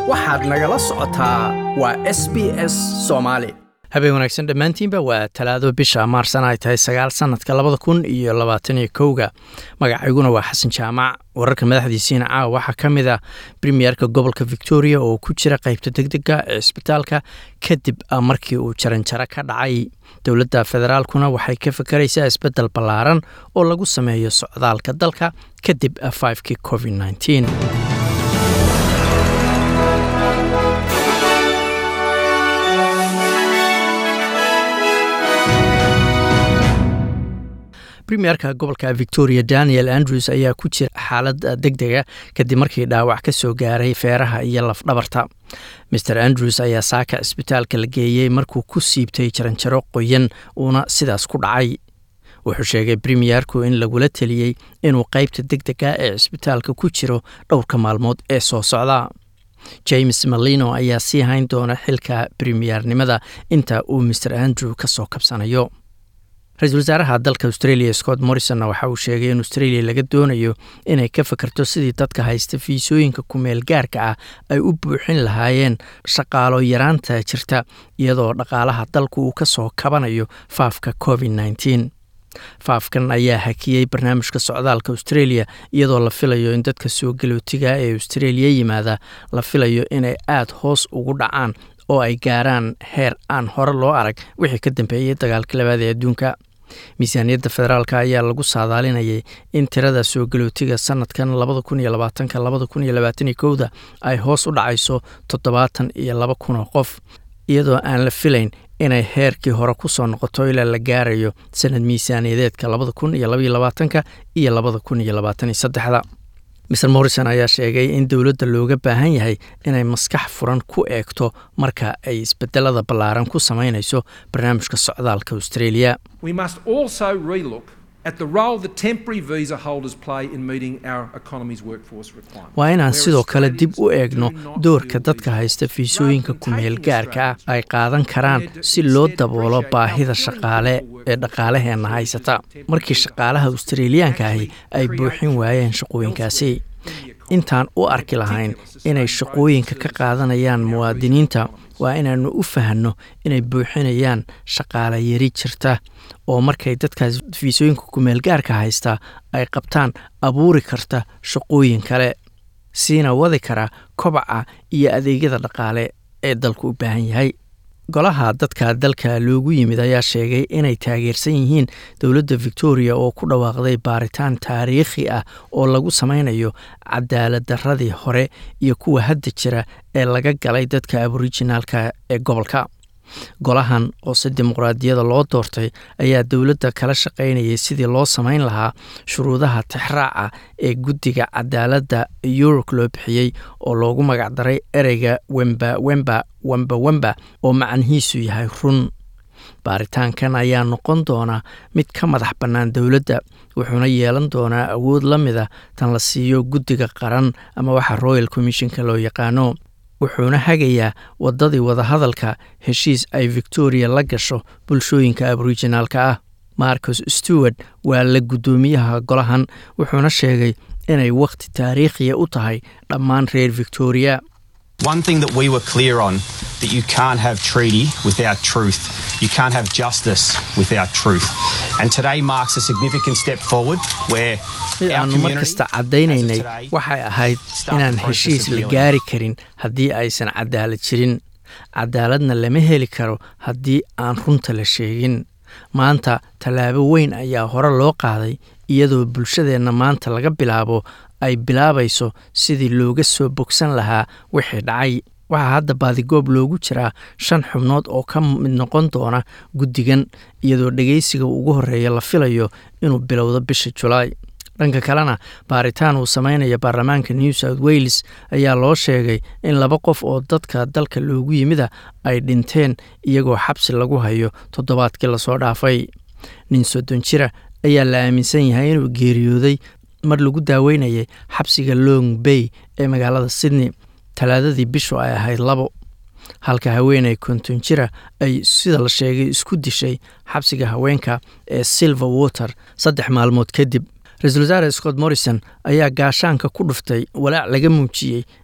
waxaad nagala socotaa waa s b s soomaali habeen wanaagsan dhammaantiinba waa talaado bisha maarsana ay tahay sagaal sanadka labada kun iyo labaataniyo kowga magacayguna waa xasan jaamac wararka madaxdiisiina caawa waxaa ka mid ah premierka gobolka victoria oo ku jira qaybta degdega ee isbitaalka kadib markii uu jaranjaro ka dhacay dowladda federaalkuna waxay ka fakaraysaa isbeddel ballaaran oo lagu sameeyo socdaalka dalka kadib fivekii covid nteen premierka gobolka victoria daniel andrews ayaa ku jira xaalad deg dega kadib markii dhaawac ka soo gaaray feeraha iyo lafdhabarta maer andrews ayaa saaka isbitaalka la geeyey markuu ku siibtay jaranjaro qoyan uuna sidaas ku dhacay wuxuu sheegay premierku in lagula teliyey inuu qaybta deg dega ee cisbitaalka ku jiro dhowrka maalmood ee soo socda james malino ayaa sii hayn doona xilka premiernimada inta uu maer andrew ka soo kabsanayo ra-iisul wasaaraha dalka australia scott morrisonna waxa uu sheegay in australia laga doonayo inay ka fakerto sidii dadka haysta fiisooyinka kumeel gaarka ah ay u buuxin lahaayeen shaqaalo yaraanta jirta iyadoo dhaqaalaha dalku uu ka soo kabanayo faafka covid nteen faafkan ayaa hakiyey barnaamijka socdaalka australia iyadoo la filayo in dadka soo galootiga ee australia yimaada la filayo inay aada hoos ugu dhacaan oo ay gaaraan heer aan hore loo arag wixii ka dambeeyey dagaalka labaad ee adduunka miisaaniyadda federaalk ayaa lagu saadaalinayay in tirada soo galootiga sanadkan labada kun iyo labaatanka labada kun iyo labaataniyo kowda ay hoos u dhacayso toddobaatan iyo laba kun oo qof iyadoo aan la filayn inay heerkii hore ku soo noqoto ilaa la gaarayo sanad miisaaniyadeedka labada kun iyo labaiyo labaatanka iyo labada kun iyo labaataniyo saddexda maer morrison ayaa sheegay in dowladda looga baahan yahay inay maskax furan ku eegto marka ay isbedelada ballaaran ku samaynayso barnaamijka socdaalka australia waa inaan sidoo kale dib u eegno doorka dadka haysta fiisooyinka kumeel gaarka ah ay qaadan karaan si loo daboolo baahida shaqaale ee dhaqaalaheenna haysata markii shaqaalaha australiyaanka ahi ay buuxin waayeen shaqooyinkaasi intaan u arki lahayn inay shaqooyinka ka qaadanayaan muwaadiniinta waa inaannu u fahanno inay buuxinayaan shaqaale yari jirta oo markay dadkaas fiisooyinka kumeelgaarka haystaa ay qabtaan abuuri karta shaqooyin kale siina wadi kara kobaca iyo adeegyada dhaqaale ee dalku u baahan yahay golaha dadka dalka loogu yimid ayaa sheegay inay taageersan yihiin dowladda victoria oo ku dhawaaqday baaritaan taariikhi ah oo lagu sameynayo cadaalad daradii hore iyo kuwa hadda jira ee laga galay dadka aborijinaalka ee gobolka golahan oo si dimuqraadiyada loo doortay ayaa dowladda kala shaqaynayay sidii loo samayn lahaa shuruudaha tixraaca ee guddiga cadaaladda yurub loo bixiyey oo loogu magacdaray ereyga wemba wemba wemba wemba oo macnihiisu yahay run baaritaankan ayaa noqon doona mid ka madax bannaan dowladda wuxuuna yeelan doonaa awood la mida tan la siiyo guddiga qaran ama waxa royal commissionka loo yaqaano wuxuuna hagayaa waddadii wadahadalka heshiis ay victoria la gasho bulshooyinka aborijinaalka ah marcus stewart waa la guddoomiyaha golahan wuxuuna sheegay inay wakhti taariikhiya u tahay dhammaan reer victoria One thing that we were clear on that you can't have treaty without truth. You can't have justice without truth. And today marks a significant step forward where mid aanu mar kasta caddaynaynay waxay ahayd inaan heshiis la gaari karin haddii aysan cadaalad jirin cadaaladna lama heli karo haddii aan runta la sheegin maanta tallaabo weyn ayaa hore loo qaaday iyadoo bulshadeenna maanta laga bilaabo ay bilaabayso sidii looga soo bogsan lahaa wixii dhacay waxaa hadda baadigoob loogu jiraa shan xubnood oo ka mid noqon doona guddigan iyadoo dhegeysiga ugu horreeya la filayo inuu bilowdo bisha julaay dhanka kalena baaritaan uu sameynaya baarlamaanka new south wales ayaa loo sheegay in laba qof oo dadka dalka loogu yimida ay dhinteen iyagoo xabsi lagu hayo toddobaadkii lasoo dhaafay nin soddon jira ayaa la aaminsan yahay inuu geeriyooday mar lagu daaweynayay xabsiga long bay ee magaalada sydney talaadadii bishu ay ahayd labo halka haweeney konton jira ay sida la sheegay isku dishay xabsiga haweenka ee silver water saddex maalmood kadib ra-iisul wasaare scott morrison ayaa gaashaanka ku dhuftay walaac laga muujiyey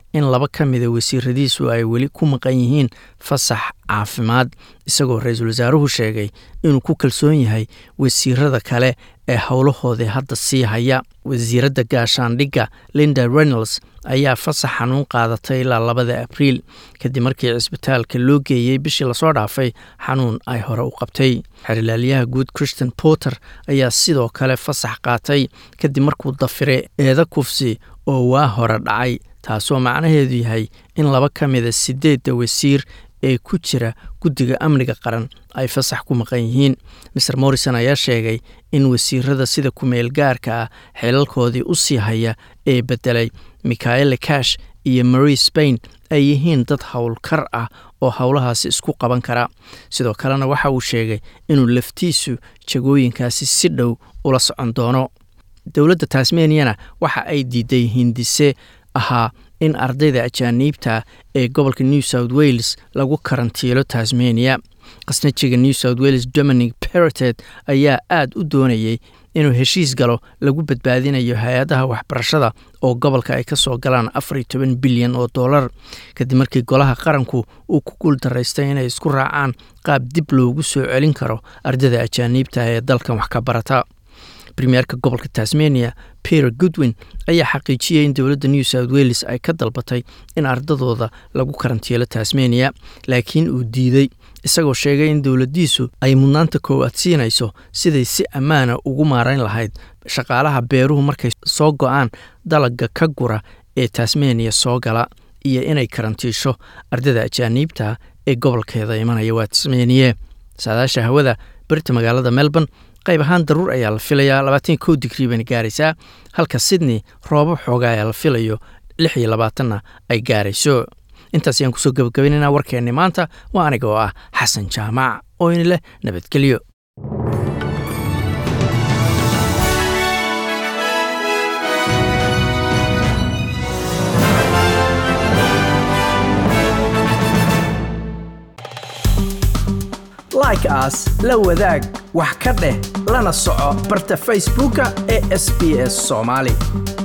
in laba ka mida wasiiradiisu ay weli ku maqan yihiin fasax caafimaad isagoo ra-iisul wasaaruhu sheegay inuu ku kalsoon yahay wasiirada kale ee howlahoodii hadda sii haya wasiiradda gaashaandhigga linda reynolds ayaa fasax xanuun qaadatay ilaa labada abriil kadib markii cisbitaalka loo geeyey bishii lasoo dhaafay xanuun ay hore u qabtay xerilaalyaha guud christian porter ayaa sidoo kale fasax qaatay kadib markuu dafiray eeda kufsi oo waa hore dhacay taasoo macnaheedu yahay in laba ka mida sideedda wasiir ee ku jira guddiga amniga qaran ay fasax ku maqan yihiin maer morrison ayaa sheegay in wasiirada sida ku-meel gaarka ah xeelalkoodii u sii haya ee bedelay michaele cash iyo marie spain ay yihiin dad howlkar ah oo howlahaasi isku qaban kara sidoo kalena waxa uu sheegay inuu laftiisu jagooyinkaasi si dhow ula socon doono dowladda tasmaniana waxa ay diiday hindise ahaa in ardayda ajaaniibta ee gobolka new south wales lagu karantiilo tasmania qasnajiga new south wales dominic peretet ayaa aad u doonayay inuu heshiis galo lagu badbaadinayo hay-adaha waxbarashada oo gobolka ay ka soo galaan afar iyo toban bilyan oo dollar kadib markii golaha qaranku uu ku guul daraystay inay isku raacaan qaab dib loogu soo celin karo ardayda ajaaniibta ee dalkan wax ka barata premierka gobolka tasmania peter goodwin ayaa xaqiijiyey in dowladda new south wales ay ka dalbatay in ardadooda lagu karantiilo tasmania laakiin uu diiday isagoo sheegay in dowladdiisu ay mudnaanta koowaad siinayso siday si ammaana ugu maarayn lahayd shaqaalaha beeruhu markay soo go-aan dalagga ka gura ee tasmania soo gala iyo inay karantiisho ardada ajaaniibta ee gobolkeeda imanaya waa tasmaniye saadaasha hawada berita magaalada melbourne qayb ahaan daruur ayaa la filayaa labaatan kow digrii bayna gaaraysaa halka sydney roobo xooga ayaa la filayo lix iyo labaatanna ay gaarayso intaas ayaan kusoo gabagabaynaynaa warkeenni maanta waa aniga oo ah xasan jaamac oo ini leh nabadgelyo like aas la wadaag wax ka dheh lana soco barta facebooka ee sb s soomaali